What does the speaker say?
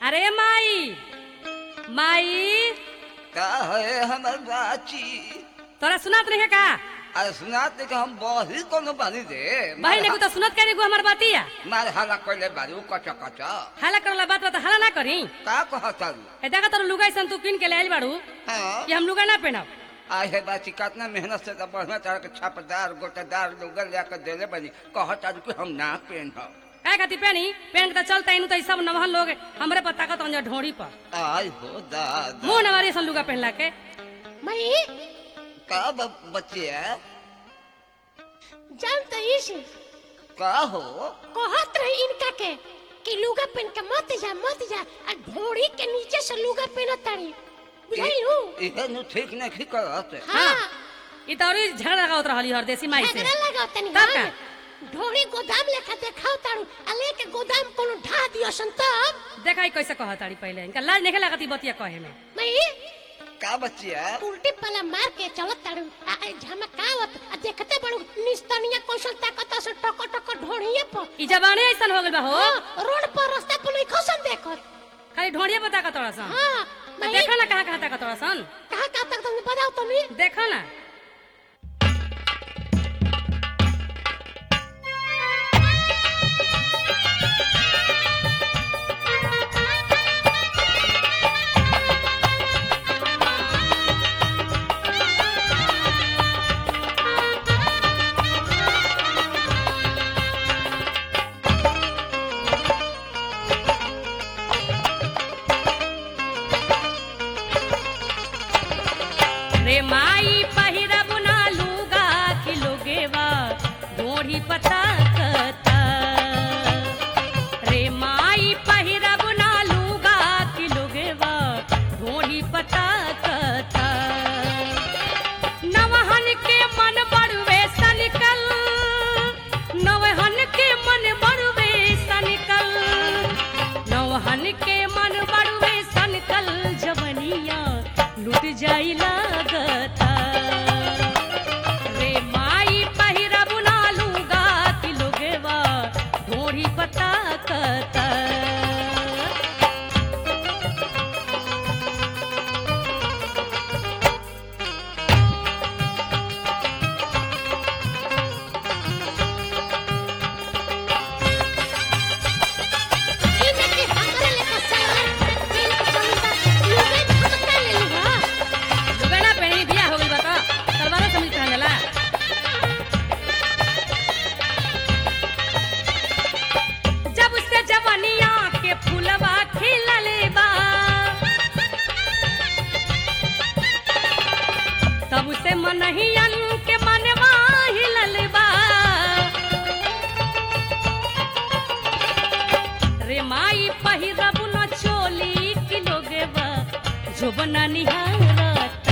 अरे माई माई का है हमर बाची तोरा सुनात नहीं है का अरे सुनाते कि हम बही कोनो बानी दे बही ने तो सुनत करे गो हमर बातिया मार हाला कइले बारू कच कच हाला करला बात बात हाला ना करी का कहतारू ए देखा तोर लुगाई सन तू किन के ले आइल बाड़ू हाँ कि हम लुगा ना पहनब आई है बाची कितना मेहनत से तो बढ़िया तरह के छापदार गोटेदार लोगन लेकर देले बनी कहतारू कि हम ना पहनब काय खाती पहनी पहन के तो चलता इनु तो ई सब नवहन लोग हमरे पर ताकत अंजर ढोड़ी पर आई हो दादा मुंह नवारी सन लुगा पहनला के मई का ब- बचिया जानते इस का हो कहत रही इनका के कि लुगा पहन के मत जा मत जा आ ढोड़ी के नीचे से लुगा पहनत तारी बुझाइलू इहे नु ठीक नहीं करत हाँ ई तो औरी झगड़ा लगावत रहली हर देसी माई से झगड़ा लगाओ तनी तब हाँ। ढोड़ी गोदाम लेखा देखाओ तारू आ लेके गोदाम कोनो ढा दियो सन तब देखा ई कैसे कहत ताड़ी पहले इनका लाज नहीं लगती बतिया कहे में मई का बचिया उल्टी पला मार के चलत तारू आ आ झमकावत आ देखते बड़ू निस्तनिया कौशल ताकत से टक टक ढोड़िए पर ई जबाने ऐसन हो गइल बा हो हाँ, रोड पर रास्ता पर नहीं खसन देखत खाली ढोड़िए पर ताकत तोड़ा सन हाँ तो मई देखो ना कहाँ कहाँ ताकत तोड़ा सन कहाँ कहाँ तक तुमने बताओ तुम्हें देखो ना रे माई पहिरब ना लूगा कि लोगेवा ढोड़ी पता कता रे माई पहिरब ना लूगा कि लोगेवा ढोड़ी पता कता नवहन के मन बड़वे सनिकल नवहन के मन बड़वे सनिकल नवहन के मन बड़वे सनिकल जवनिया लुट जाई लागता रे माई पहिरब ना लूगा कि लोगेवा ढोड़ी पता कता इनके के हमारे लेकर सवार पेन के चलता लुगे झमका ले लुगा लुगा ना पहनी बिया हो गइल बा त सलवारो कमीज पहनला जब से जवनिया के फूलवा खिलल बा तब से मनहियन के मनवा हिलल बा रे माई पहिरब न चोली कि लोगे बा जोबना निहारत